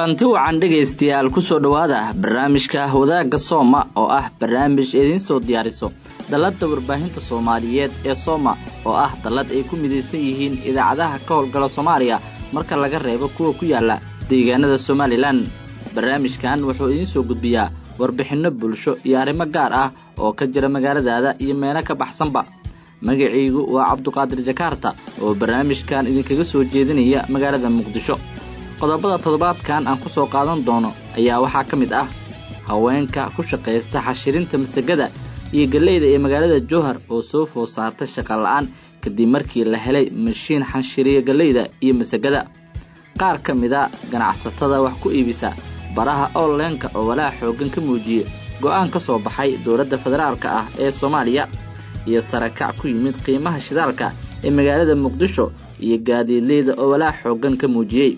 kulanti wacan dhegaystayaal kusoo dhowaada barnaamijka wadaagga sooma oo ah barnaamij idiin soo diyaariso dalladda warbaahinta soomaaliyeed ee sooma oo ah dallad ay ku midaysan yihiin idaacadaha ka howlgala soomaaliya marka laga reebo kuwa ku yaala deegaanada somalilan barnaamijkan wuxuu idiin soo gudbiyaa warbixinno bulsho iyo arrimo gaar ah oo ka jira magaaladaada iyo meelo ka baxsanba magacaygu waa cabduqaadir jakaarta oo barnaamijkan idinkaga soo jeedinaya magaalada muqdisho qodobada toddobaadkan aan ku soo qaadan doono ayaa waxaa ka mid ah haweenka ku shaqaysta xashirinta masagada iyo galleyda ee magaalada jowhar oo soo food saartay shaqa la'aan kadib markii la helay mashiin xanshiriya galleyda iyo masagada qaar ka mida ganacsatada wax ku iibisa baraha onlineka oo walaac xooggan ka muujiyey go'aan ka soo baxay dowladda federaalka ah ee soomaaliya iyo sarakac ku yimid qiimaha shidaalka ee magaalada muqdisho iyo gaadiidleyda oo walaac xooggan ka muujiyey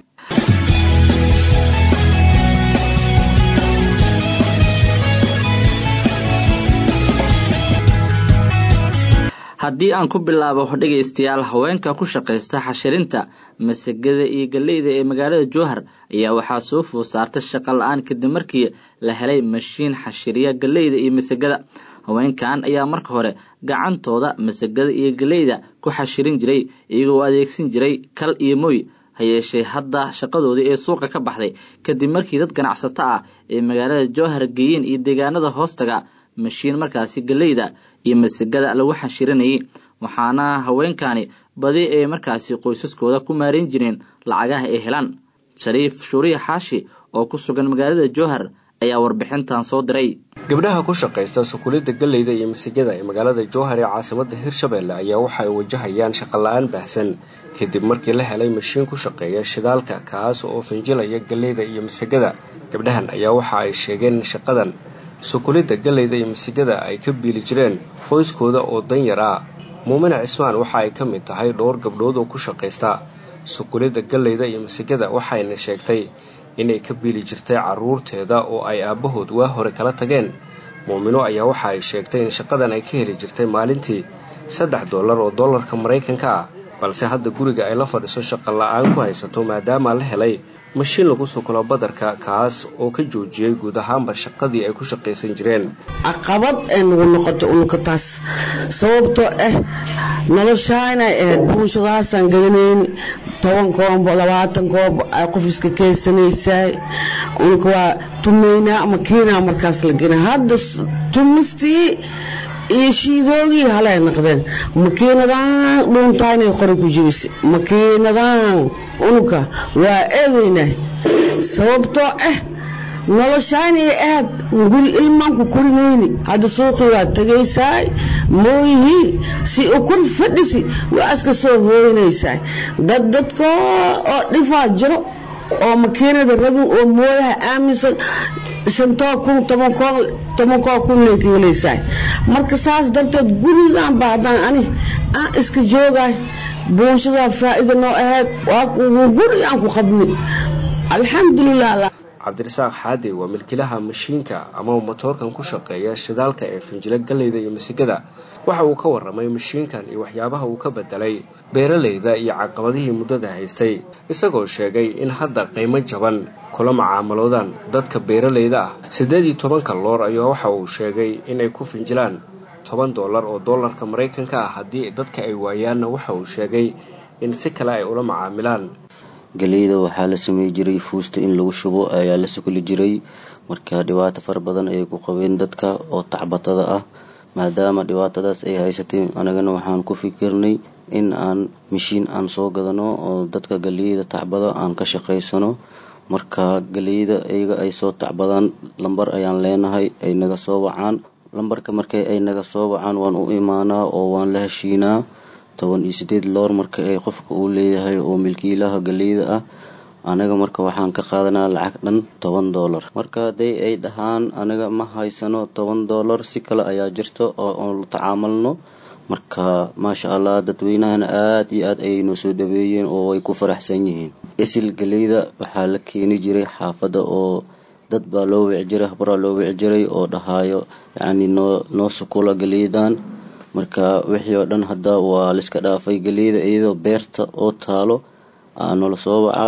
haddii aan ku bilaabo dhegaystayaal haweenka ku shaqaysta xashirinta masagada iyo galleyda ee magaalada jowhar ayaa waxaa soo food saartay shaqa la-aan kadib markii la helay mashiin xashiriya galleyda iyo masagada haweenkan ayaa marka hore gacantooda masagada iyo galleyda ku xashirin jiray iyagoo adeegsan jiray kal iyo moy ha yeeshee hadda shaqadoodii ee suuqa ka baxday kadib markii dad ganacsato ah ee magaalada jowhar geeyeen iyo deegaanada hoostaga mashiin markaasi galleyda iyo masagada lagu xashirinayay waxaana haweenkani badi ee markaasi qoysaskooda ku maarin jireen lacagaha ay helaan shariif shuuriya xaashi oo ku sugan magaalada jowhar ayaa warbixintan soo diray gabdhaha ku shaqaysta sukulidda galleyda iyo masigada ee magaalada jowhar ee caasimada hirshabeelle ayaa waxa ay wajahayaan shaqola-aan baahsan kadib markii la helay mashiin ku shaqeeya shidaalka kaas oo finjilaya galleyda iyo masagada gabdhahan ayaa waxa ay sheegeen in shaqadan sukulidda galleyda iyo masigada ay ka biili jireen qoyskooda oo danyar ah muumine cismaan waxa ay ka mid tahay dhowr gabdhood oo ku shaqaysta sukulidda galleyda iyo masigada waxayna sheegtay inay ka biili jirtay carruurteeda oo ay aabbahood waa hore kala tageen muumino ayaa waxa ay sheegtay in shaqadan ay ka heli jirtay maalintii saddex dollar oo dollarka maraykanka ah balse hadda guriga ay la fadhiso shaqo la-aan ku haysato maadaama la helay mashiin lagu sukulo badarka kaas oo ka joojiyey guud ahaanba shaqadii ay ku shaqaysan jireen caqabad ee nagu noqoto unuka taas sababtoo ah noloshaana ahayd buunshadahaasaan gadanayni toban koombo labaatan koombo ay qof iska keensanaysaay unuka waa tumaynaa ama kiinaa markaas la gena hadda tumistii iyo shiidoogii halay naqdeen makiinadaan dhuuntaanay qori ku jibisa makiinadaan unuka waa eedaynaa sababtoo ah noloshaanay aad guri ilmaanku korinayni hadda suuqii waa tegaysaay mooyihii si ukun fadhisi waa iska soo hooynaysaa dad dadkoo oo dhifaa jiro oo makiinada rabin oo mooyaha aaminsan shantoo kun tobankoo kunay ka helaysaa marka saas darteed gurigan ba haddaan ani aan iska joogaay buunshadaa faa'iida noo ahayd waa guri aan ku qabni alxamdulilah cabdirasaaq xaade waa milkilaha mashiinka ama matoorkan ku shaqeeya shidaalka ee finjilo galleyda iyo masigada waxa uu ka warramay mashiinkan iyo waxyaabaha uu ka bedelay beeralayda iyo caqabadihii muddada haystay isagoo sheegay in hadda qiimo jaban kula macaamaloodaan dadka beeralayda ah siddeed iyo tobanka loor ayaa waxa uu sheegay inay ku finjilaan toban dollar oo dollarka maraykanka ah haddii dadka ay waayaanna waxa uu sheegay in si kale ay ula macaamilaan galeyda waxaa la samey jiray fuusta in lagu shubo ayaa la sukuli jiray marka dhibaato fara badan ayay ku qabeen dadka oo tacbatada ah maadaama dhibaatadaas ay haysatay anagana waxaan ku fikirnay in aan mashiin aan soo gadano oo dadka galeyda tacbado aan ka shaqaysano marka galeyda iyaga ay soo tacbadaan lambar ayaan leenahay ay naga soo wacaan lambarka markay ay naga soo wacaan waan u imaanaa oo waan la heshiinaa toban iyo sideed loor marka ay qofka uu leeyahay oo milkiilaha galeyda ah anaga marka waxaan ka qaadanaa lacag dhan toban dollar marka hadday ay dhahaan anaga ma haysano toban dollar si kale ayaa jirto oo aan la tacaamalno marka maasha allah dadweynahana aada iyo aad ayay noo soo dhaweeyeen oo ay ku faraxsan yihiin isil galeyda waxaa la keeni jiray xaafadda oo dad baa loo wici jiray habraa loo wici jiray oo dhahaayo yacni noo noo sukula galeydan marka wixii oo dhan hadda waa laiska dhaafay galeyda iyadoo beerta oo taalo noola soo waca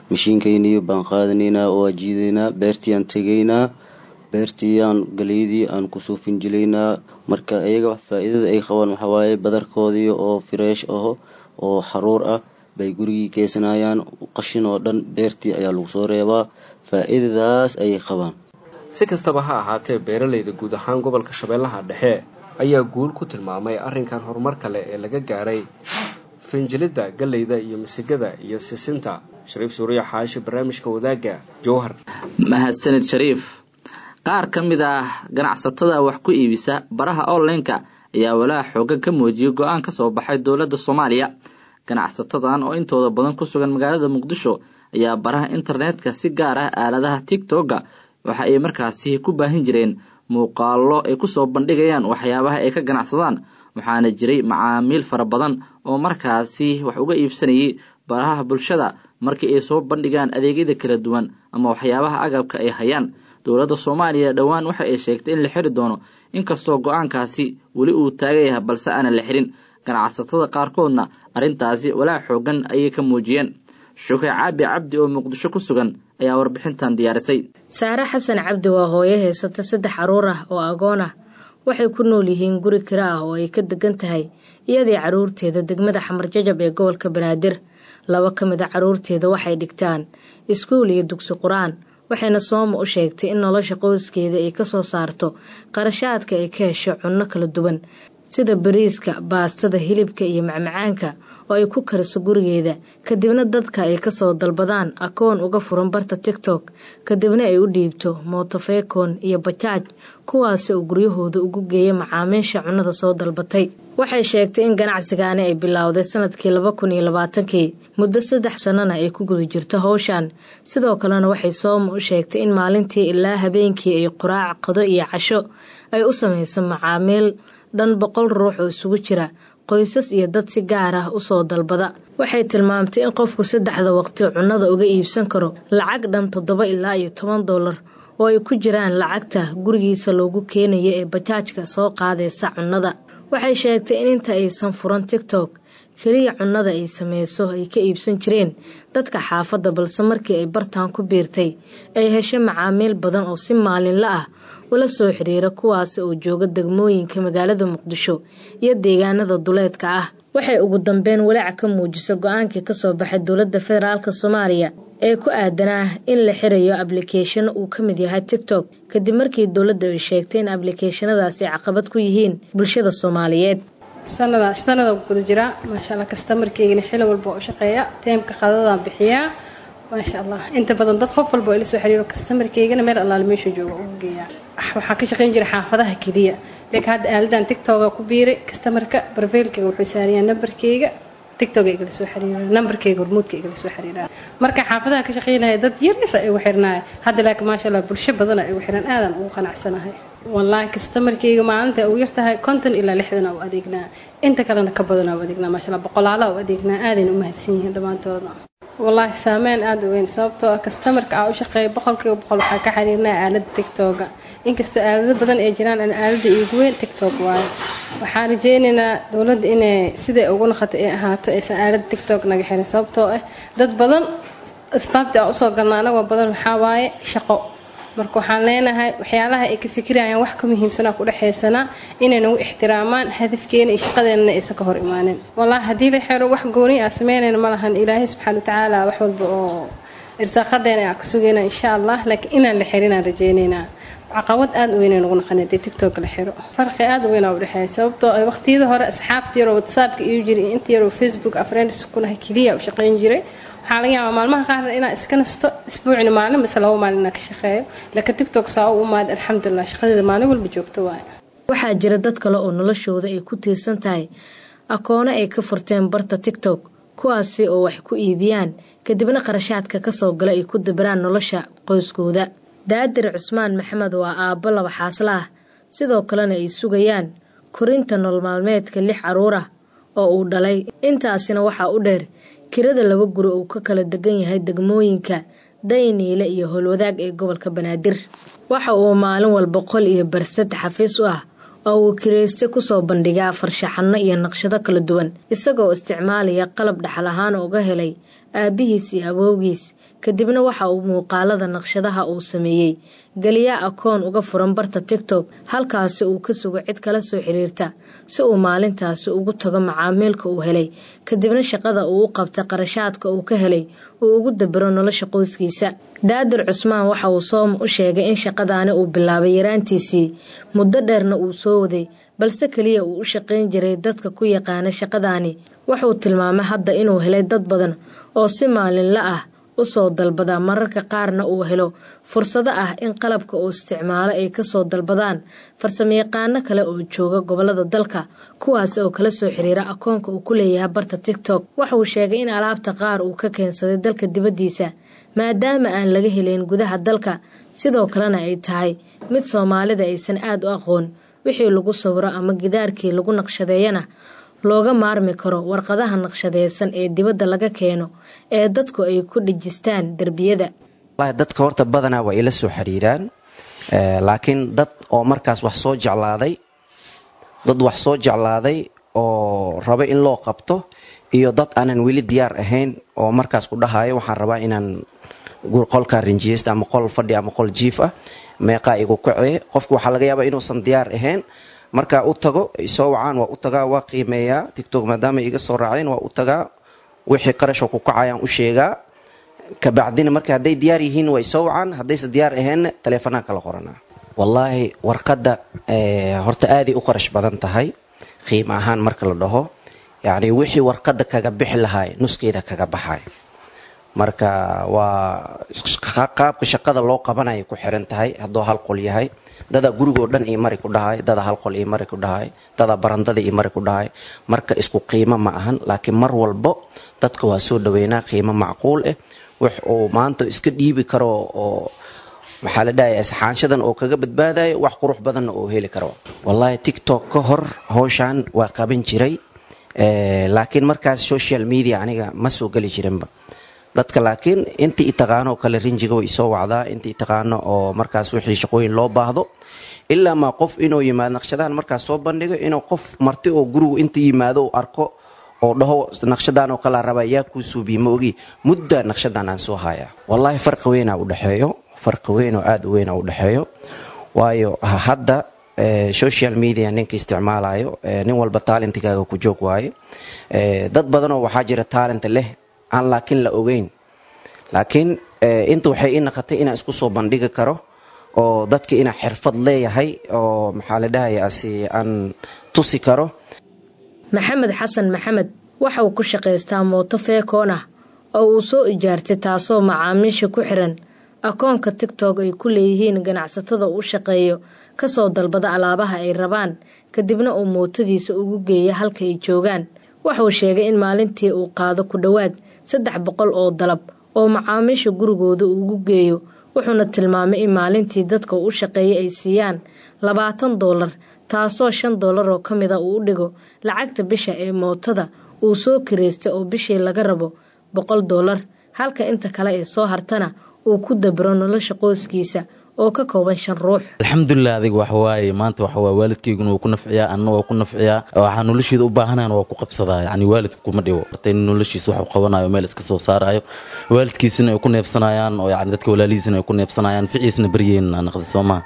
mashiinkaynii baan qaadanaynaa waa jiidaynaa beertiiyaan tegaynaa beertiiyaan galeydii aan kusoo finjilaynaa marka iyaga faa-iidada ay qabaan waxaa waaye badarkoodii oo fireesh aho oo xaruur ah bay gurigii keysanayaan qashin oo dhan beertii ayaa lagu soo reebaa faa-iidadaas ayay qabaan si kastaba ha ahaatee beeralayda guud ahaan gobolka shabeellaha dhexe ayaa guul ku tilmaamay arrinkan horumar kale ee laga gaaray finjilidda galleyda iyo misigada iyo sisinta shariif suuriya xaashi barnaamijka wadaagga jowhar mahadsanid shariif qaar ka mid ah ganacsatada wax ku iibisa baraha online-ka ayaa walaaha xoogan ka muujiyay go-aan ka soo baxay dowladda soomaaliya ganacsatadan oo intooda badan ku sugan magaalada muqdisho ayaa baraha internetka si gaar ah aaladaha tigtogga waxa ay markaasi ku baahin jireen muuqaallo ay kusoo bandhigayaan waxyaabaha ay ka ganacsadaan waxaana jiray macaamiil fara badan oo markaasi wax uga iibsanayay baraha bulshada markii ay soo bandhigaan adeegyada kala duwan ama waxyaabaha agabka ay hayaan dowladda soomaaliya dhowaan waxa ay sheegtay in la xiri doono inkastoo go-aankaasi weli uu taagan yahay balse aanan la xirin ganacsatada qaarkoodna arrintaasi walaac xoogan ayay ka muujiyeen shuke caabi cabdi oo muqdisho ku sugan ayaa warbixintan diyaarisay saare xasan cabdi waa hooyo haysata saddex caruur ah oo agoon ah waxay ku nool yihiin guri kira ah oo ay ka degan tahay iyadii caruurteeda degmada xamar jajab ee gobolka banaadir laba ka mid a caruurteeda waxay dhigtaan iskuul iyo dugsi qur-aan waxayna sooma u sheegtay in nolosha qoyskeeda ay kasoo saarto qarashaadka ay ka hesho cunno kala duwan sida bariiska baastada hilibka iyo macmacaanka oo ay ku kariso gurigeeda kadibna dadka ay kasoo dalbadaan akoon uga furan barta tigtok kadibna ay u dhiibto mootofekon iyo bajaaj kuwaasi oo guryahooda ugu geeya macaamiisha cunnada soo dalbatay waxay sheegtay in ganacsigaani ay bilowday sanadkii laba kun iyo labaatankii muddo saddex sannana ay ku guda jirto howshan sidoo kalena waxay sooma u sheegtay in maalintii ilaa habeenkii ay quraac qado iyo casho ay u samayso macaamiil dhan boqol ruux oo isugu jira qoysas iyo dad si gaar ah usoo dalbada waxay tilmaamtay in qofku saddexda waqti cunnada uga iibsan karo lacag dhan toddoba ilaa iyo toban dollar oo ay ku jiraan lacagta gurigiisa loogu keenayo ee bajaajka soo qaadaysa cunnada waxay sheegtay in inta aysan furan tigtok keliya cunnada ay sameyso ay ka iibsan jireen dadka xaafadda balse markii ay bartaan ku biirtay ay heshay macaamiil badan oo si maalinla ah ula soo xiriira kuwaasi oo jooga degmooyinka magaalada muqdisho iyo deegaanada duleedka ah waxay ugu dambeyn walaac ka muujisa go-aankii kasoo baxay dowladda federaalk soomaaliya ee ku aadanaa in la xirayo ablikeeshano uu ka mid yahay tigtok kadib markii dowladda ay sheegtay in ablikeeshanadaasi caqabad ku yihiin bulshada soomaaliyeed sanada sanada guda jiraa maasha allah kastamarkeygana xili walba u shaqeeya teemka qadadaan bixiyaa maasha allah inta badan dad qof walba ila soo xiriiro kastamarkeygana meel allaale meesha jooga ugu geeyaa waxaa ka shaqeyn jira xaafadaha keliya laakiin hadda aaladan tictoga ku biiray kastamarka barfeylkayga wuxuu saarayaa nambarkeyga tictoga igala soo xiriira nambarkeyga hormuudka igala soo xiriira marka xaafadaha ka shaqeynaya dad yaris ay ugu xirnaaya hadda laakiin maasha allah bulsho badan ay ugu xiran aadan ugu qanacsanahay wallaahi kastamarkeyga maalinta ugu yartahay konton ilaa lixdan u adeegnaa inta kalena ka badan u adeegnaa maasha allah boqolaala u adeegnaa aadayna u mahadsan yihiin dhammaantooda wallaahi saameyn aada u weyn sababtoo ah kastamarka aa u shaqeeya boqolkiiba boqol waxaa ka xiriirnaa aalada tictoga inkastoo aalado badan ay jiraan aan aalada iigu weyn tictok waayo waxaan rajeynaynaa dowladda inay siday ugu naqata ay ahaato aysan aalada tictok naga xirin sababtoo ah dad badan asbaabta aan usoo galna anagoo badan waxaa waaye shaqo marka waxaan leenahay waxyaalaha ay ka fikirayaan wax ka muhiimsanaa ku dhexaysanaa inay nagu ixtiraamaan hadafkeena iyo shaqadeenana aysan ka hor imaanin wallaahi haddii la xiro wax gooni aa sameynayna ma lahan ilaahay subxaana watacaala wax walba oo irsaaqadeena aa ka sugayna insha allah laakiin inaan la xirinaan rajeynaynaa caqabad aada u weyn nagu naqan hadii tictok la xiro farqi aada u weyn aa udhexeeya sababtoo ay waqtiyada hore asxaabta yaroo whatsappka iyo jiray iyo inta yaroo facebook afriends kunahay keliya u shaqeyn jiray waxaa laga yaabaa maalmaha qaarna inaa iska nasto isbuucina maalin base laba maalin inaa ka shaqeeyo laakiin tictok saa u umaad alxamdulilah shaqadeeda maalin walba joogto waaye waxaa jira dad kale oo noloshooda ay ku tiirsan tahay akoono ay ka furteen barta tictok kuwaasi oo wax ku iibiyaan kadibna qarashaadka kasoo gala ay ku dabiraan nolosha qoyskooda daadir cusmaan maxamed waa aabbo laba xaasla ah sidoo kalena ay sugayaan korinta nolol maalmeedka lix caruur ah oo uu dhalay intaasina waxaa u dheer kirada laba guri uu ka kala degan yahay degmooyinka dayniile iyo howlwadaag ee gobolka banaadir waxa uu maalin walba qol iyo barsad xafiis u ah oo uu kirayste kusoo bandhigaa farshaxano iyo naqshado kala duwan isagoo isticmaalaya qalab dhaxal ahaan uga helay aabbihiis iyo awowgiis kadibna waxa uu muuqaalada naqshadaha uu sameeyey geliyaa akoon uga furan barta tigtok halkaasi uu ka sugo cid kala soo xiriirta si uu maalintaasi ugu tago macaamiilka uu helay kadibna shaqada uu u qabta qarashaadka uu ka helay uu ugu dabiro nolosha qoyskiisa daadir cusmaan waxa uu soom u sheegay in shaqadaani uu bilaabay yaraantiisii muddo dheerna uu soo waday balse keliya uu u shaqayn jiray dadka ku yaqaana shaqadaani wuxuu tilmaamay hadda inuu helay dad badan oo si maalinla ah usoo dalbada mararka qaarna uu helo fursado ah in qalabka uu isticmaalo ay kasoo dalbadaan farsamayaqaano kale oo jooga gobolada dalka kuwaas oo kala soo xiriira akoonka uu ku leeyahay barta tigtok waxauu sheegay in alaabta qaar uu ka keensaday dalka dibaddiisa maadaama aan laga helayn gudaha dalka sidoo kalena ay tahay mid soomaalida aysan aada u aqoon wixii lagu sawiro ama gidaarkii lagu naqshadeeyana looga maarmi karo warqadaha naqshadeysan ee dibadda laga keeno ee dadku ay ku dhejistaan derbiyada dadka horta badanaa waa ila soo xiriiraan laakiin dad oo markaas wax soo jeclaaday dad wax soo jeclaaday oo raba in loo qabto iyo dad aanan weli diyaar ahayn oo markaas ku dhahayo waxaan rabaa inaan qolkaa rinjiyeysta ama qol fadhi ama qol jiif ah meeqaa igu kacee qofka waxaa laga yaabaa inuusan diyaar ahayn markaa u tago soo wacaan waa u tagaa waa qiimeeyaa tictok maadaama iga soo raaceen waa u tagaa wixii qarashoo ku kacayaan u sheegaa kabacdina marka hadday diyaar yihiin way soo wacaan haddayse diyaar aheenna taleefanaan kala qoranaa wallaahi warqadda horta aaday u qarash badan tahay qiimo ahaan marka la dhaho yacni wixii warqadda kaga bixi lahaay nuskeeda kaga baxay marka waa qaabka shaqada loo qabanaya ku xiran tahay hadduu hal qol yahay dadaa gurigoo dhan io mari ku dhahay dadaa hal qol io mari ku dhahay dadaa barandada io mari ku dhahay marka isku qiimo ma ahan laakiin mar walbo dadka waa soo dhaweynaa qiimo macquul ah wax uu maanta iska dhiibi karo oo maxaa la dhahay asxaanshadan oo kaga badbaadayo wax qurux badanna oo heli karo wallaahi tictok ka hor howshaan waa qaban jiray laakiin markaas social media aniga ma soo geli jirinba dadka laakiin intii itaqaano kale rinjiga way isoo wacdaa intii itaqaano oo markaas wixii shaqooyin loo baahdo ilaa maa qof inuu yimaado naqshadahan markaas soo bandhigo inuu qof marti oo gurigu inta yimaado u arko oo dhaho naqshadan oo kalaa rabaa yaa kuu suubiye ma ogi mudda naqshadan aan soo hayaa wallaahi farqi weynaa u dhexeeyo farqi weyn oo aada u weyn u dhexeeyo waayo hadda social media ninka isticmaalayo nin walba talentigaaga ku joog waaye dad badanoo waxaa jira talent leh aan laakiin la ogeyn laakiin inta waxay ii naqatay inaan isku soo bandhigi karo oo dadka inaa xirfad leeyahay oo maxaa la dhahayasi aan tusi karo maxamed xasan maxamed waxa uu ku shaqaystaa mooto feekoon ah oo uu soo ijaartay taasoo macaamiisha ku xiran akoonka tigtok ay ku leeyihiin ganacsatada uu shaqeeyo kasoo dalbada alaabaha ay rabaan kadibna uu mootadiisa ugu geeya halka ay joogaan waxauu sheegay in maalintii uu qaado ku dhowaad saddex boqol oo dalab oo macaamiisha gurigooda ugu geeyo wuxuuna tilmaamay in maalintii dadka u shaqeeya ay siiyaan labaatan doolar taasoo shan doolar oo ka mida uu u dhigo lacagta bisha ee mootada uu soo kireystay oo bishii laga rabo boqol doolar halka inta kale ee soo hartana uu ku dabro nolosha qoyskiisa oo ka kooban shan ruux alxamdulilah adiga waxawaaye maanta waxawaa waalidkayguna waa ku nafciyaa anna waa ku nafciyaa waxaa nolosheeda u baahanaan waa ku qabsadaa yani waalidka kuma dhibo in noloshiisa wax u qabanayo meel iska soo saarayo waalidkiisina ay ku neebsanayaan oo yani dadka walaalihiisina ay ku neebsanayaan ficiisna baryeyn aa naqda soo maha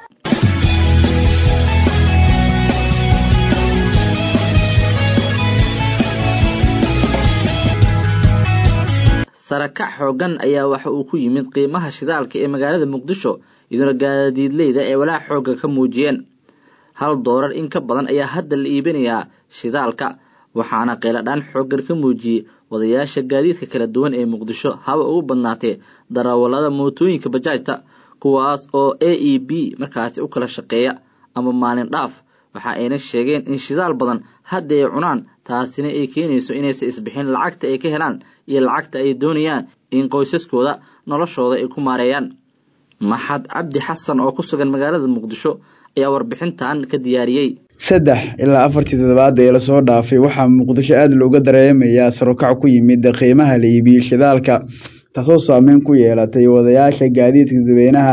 sarakac xoogan ayaa waxa uu ku yimid qiimaha shidaalka ee magaalada muqdisho iyadoona gaadiidleyda ee walaac xoogga ka muujiyeen hal doolar in ka badan ayaa hadda la iibinayaa shidaalka waxaana qeyladhaan xooggan ka muujiyey wadayaasha gaadiidka kala duwan ee muqdisho haba ugu badnaatee darawallada mootooyinka bajaajta kuwaas oo a e b markaasi u kala shaqeeya ama maalin dhaaf waxa ayna sheegeen in shidaal badan hadda ay cunaan taasina ay keenayso inaysa isbixin lacagta ay ka helaan iyo lacagta ay doonayaan in qoysaskooda noloshooda ay ku maareeyaan maxad cabdi xasan oo ku sugan magaalada muqdisho ayaa warbixintan ka diyaariyey saddex ilaa afartii toddobaad ee lasoo dhaafay waxaa muqdisho aada looga dareemayaa sarokac ku yimid qiimaha la iibiyey shidaalka taasoo saameyn ku yeelatay wadayaasha gaadiidka dadweynaha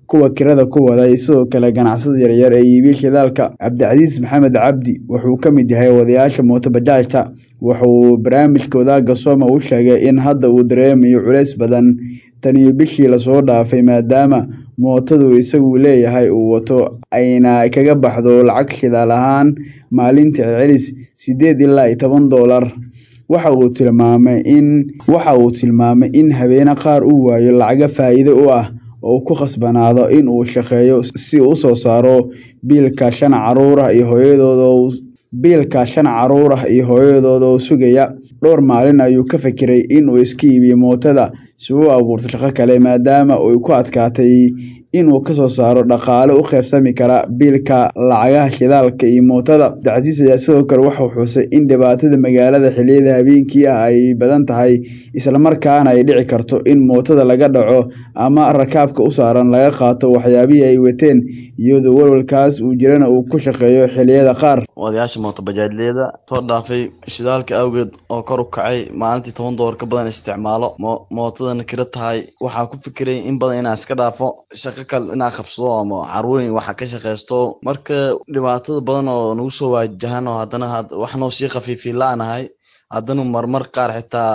kuwa kirada ku wada iyo sidoo kale ganacsada yaryar ee iibiya shidaalka cabdicasiis maxamed cabdi wuxuu ka mid yahay wadayaasha mootobajaajta wuxuu barnaamijka wadaaga sooma u sheegay in hadda uu dareemayo culays badan taniyo bishii lasoo dhaafay maadaama mootadu isagu leeyahay uu wato ayna kaga baxdo lacag shidaal ahaan maalintii celcelis sideed ilaa iyo toban doolar waxa uu tilmaamay in waxa uu tilmaamay in habeene qaar uu waayo lacaga faa'iido u ah oo ku khasbanaado in uu shaqeeyo si uu usoo saaro biilka shan caruur ah iyo hooyadooda biilka shan caruur ah iyo hooyadooda oo sugaya dhowr maalin ayuu ka fikiray inuu iska iibiyo mootada si uu abuurto shaqo kale maadaama ay ku adkaatay inuu kasoo saaro dhaqaale u qaybsami kara biilka lacagaha shidaalka iyo mootada cabdicasiis ayaa sidoo kale waxau xusay in dhibaatada magaalada xiliyada habeenkii ah ay badan tahay islamarkaana ay dhici karto in mootada laga dhaco ama rakaabka u saaran laga qaato waxyaabihii ay wateen iyadoo walwalkaas uu jirana uu ku shaqeeyo xiliyada qaar wadayaasha mootobajaajleyda soo dhaafay shidaalka awgeed oo kor u kacay maalintii toban doolar ka badan isticmaalo mootadana kira tahay waxaa ku fikiray in badan inaa iska dhaafo shaqo kale inaa qabsado ama carwooyin waxa ka shaqeysto marka dhibaatada badan oo nagu soo waajahan oo haddana wax noo sii khafiifi la-nahay haddana marmar qaar xitaa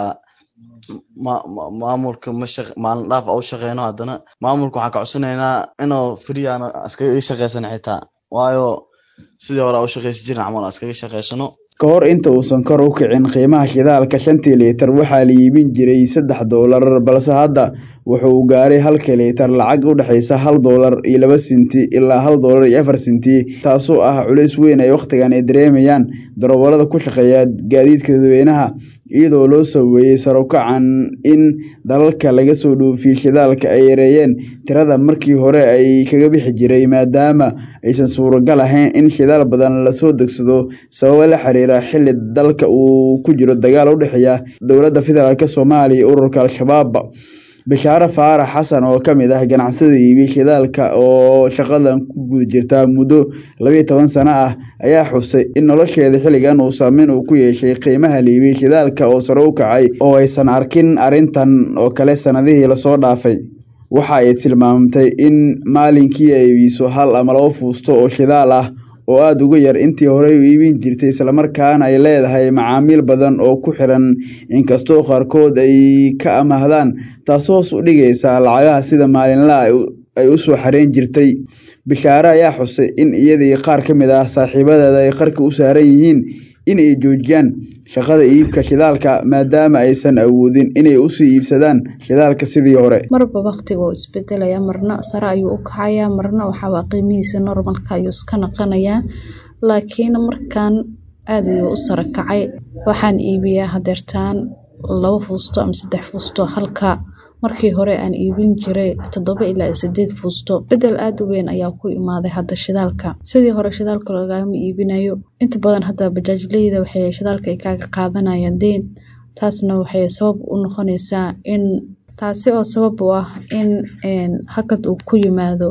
maamulka maalin dhaaf u shaqeyno haddana maamulka waxaan ka codsanaynaa inuu free aan iskaga shaqeysan xitaa waayo sidii hore u shaqeysan jirin camal iskaga shaqeysano ka hor inta uusan kor u kicin qiimaha shidaalka shantii liitar waxaa la iibin jiray saddex doolar balse hadda wuxuu gaaray halkii liitar lacag u dhexeysa hal doolar iyo laba sinti ilaa hal doolar iyo afar sinti taasoo ah culays weyn ay wakhtigan ay dareemayaan darawalada ku shaqeeya gaadiidka dadweynaha iyadoo loo saweeyey sarukacan in dalalka laga soo dhoofiyey shidaalka ay yareeyeen tirada markii hore ay kaga bixi jiray maadaama aysan suuragal ahayn in shidaal badan lasoo degsado sababo la xiriira xili dalka uu ku jiro dagaal u dhexeeya dowladda federaalk soomaaliya iyo ururka al-shabaab bashaare faarax xasan oo ka mid ah ganacsada iibiya shidaalka oo shaqadan ku guda jirta muddo labayo toban sano ah ayaa xusay in nolosheeda xilligan uu saameyn uu ku yeeshay qiimaha liibiya shidaalka oo sare u kacay oo aysan arkin arrintan oo kale sanadihii lasoo dhaafay waxa ay tilmaamtay in maalinkii ay iibiso hal ama labo fuusto oo shidaal ah oo aada uga yar intii horey u iibin jirtay islamarkaana ay leedahay macaamiil badan oo ku xiran inkastoo qaarkood ay ka amahdaan taas hoos u dhigaysa lacagaha sida maalinlaha ay u soo xareen jirtay bishaare ayaa xusay in iyadii qaar ka mid ah saaxiibadeeda ay qarka u saaran yihiin in ay joojiyaan shaqada iibka shidaalka maadaama aysan awoodin inay usii iibsadaan shidaalka sidii hore marba waktiga oo isbedelaya marna sare ayuu u kacayaa marna waxaaba qiimihiisa normalka ayuu iska naqanayaa laakiin markan aada ayuu u sare kacay waxaan iibiyaa hadeertaan labo fuusto ama saddex fuusto halka markii hore aan iibin jiray toddoba ilaa sideed fuusto bedel aada u weyn ayaa ku imaaday hadda shidaalka sidii hore shidaalka lagama iibinayo inta badan hadda bajaajleyda waxay shidaalka ay kaaga qaadanayaan deyn taasna waxay sabab u noqonaysaa in taasi oo sabab u ah in hakad uu ku yimaado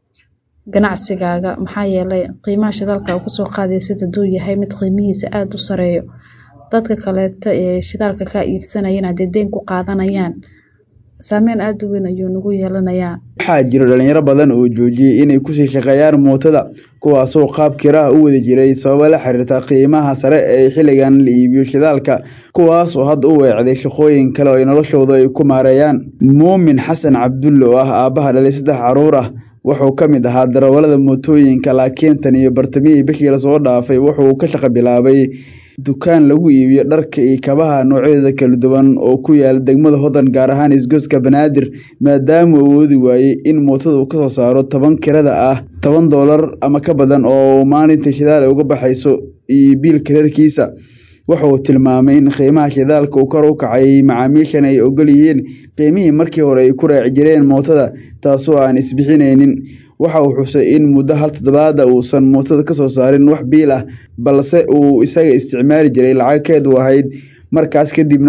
ganacsigaaga maxaa yeelay qiimaha shidaalka uu kusoo qaadaysid hadduu yahay mid qiimihiisa aada u sareeyo dadka kaleeto ee shidaalka kaa iibsanayana hadee deyn ku qaadanayaan saameyn aada u weyn ayuu nagu yeelanayaa waxaa jira dhalinyaro badan oo joojiyey inay kusii shaqeeyaan mootada kuwaasoo qaab kiraha u wada jiray sababo la xiriirta qiimaha sare ee xilligan la iibiyo shidaalka kuwaas oo hadda u weecday shaqooyin kale oo ay noloshooda ay ku maareeyaan muumin xasan cabdulle oo ah aabbaha dhalay saddex caruur ah wuxuu ka mid ahaa darawalada mootooyinka laakiin tan iyo bartamihii bishii lasoo dhaafay wuxuu ka shaqo bilaabay dukaan lagu iibiyo dharka iyo kabaha noocyadooda kala duwan oo ku yaala degmada hodan gaar ahaan isgoyska banaadir maadaama uu awoodi waayey in mootada uu kasoo saaro toban kirada ah toban doolar ama ka badan oo maalinta shidaal ay uga baxayso iyo biilka reerkiisa wuxuu tilmaamay in qiimaha shidaalka uu kor u kacay macaamiishan ay ogol yihiin qiimihii markii hore ay ku raaci jireen mootada taasoo aan isbixinaynin waxa uu xusay in muddo hal toddobaada uusan mootada kasoo saarin wax biil ah balse uu isaga isticmaali jiray lacagkeed u ahayd markaas kadibna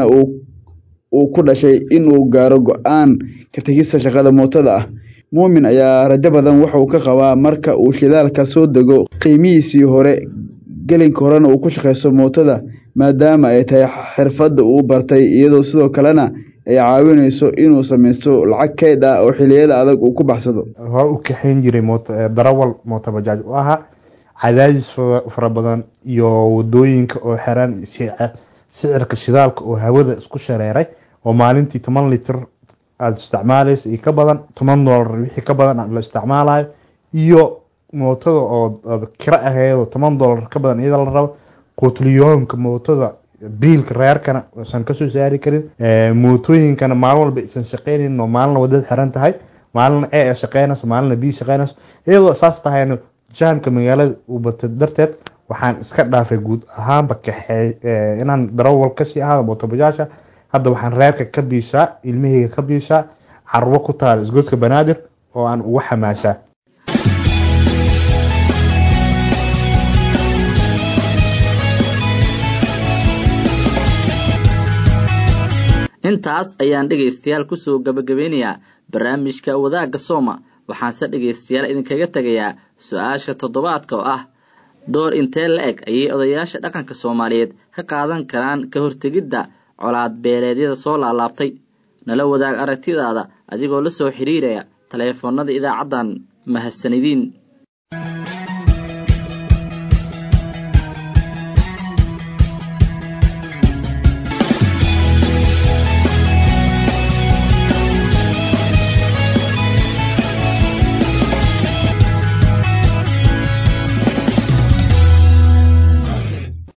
uu ku dhashay inuu gaaro go-aan ka tegista shaqada mootada ah muumin ayaa rajo badan wuxuu ka qabaa marka uu shidaalka soo dego qiimihiisii hore gelinka horena uu ku shaqeysto mootada maadaama ay tahay xirfadda uu bartay iyadoo sidoo kalena ay caawinayso inuu samaysto lacag keyd ah oo xiliyada adag uu ku baxsado hore u kaxayn jiray darawal mootobajaaj u ahaa cadaadis fara badan iyo wadooyinka oo xeraan sicirka shidaalka oo hawada isku shareeray oo maalintii toban litir aada isticmaalaysa iyo ka badan toban doolar wixii ka badan la isticmaalayo iyo mootada oo kiro aheedoo toban doolar ka badan iyada la rabo quutliyoonka mootada biilka reerkana uusan kasoo saari karin mootooyinkana maalin walba isan shaqeynayn oo maalina wadada xiran tahay maalina e shaqeynayso maalina b shaqeynayso iyadoo saas tahayna jaamka magaalada uu batay darteed waxaan iska dhaafay guud ahaanba kaxeey inaan darawal kasii ahaado mootobajaasha hadda waxaan reerka ka biishaa ilmahayga ka biishaa carwo ku taal isgoodka banaadir oo aan ugu xamaashaa intaas ayaan dhegaystayaal kusoo gabagabeynayaa barnaamijka wadaagga sooma waxaanse dhegaystayaal idinkaga tegayaa su-aasha toddobaadka oo ah door intee la eg ayay odayaasha dhaqanka soomaaliyeed ka qaadan karaan ka hortegidda colaad beeleedyada soo laalaabtay nala wadaag aragtidaada adigoo la soo xidhiiraya taleefoonnada idaacaddan mahadsanidin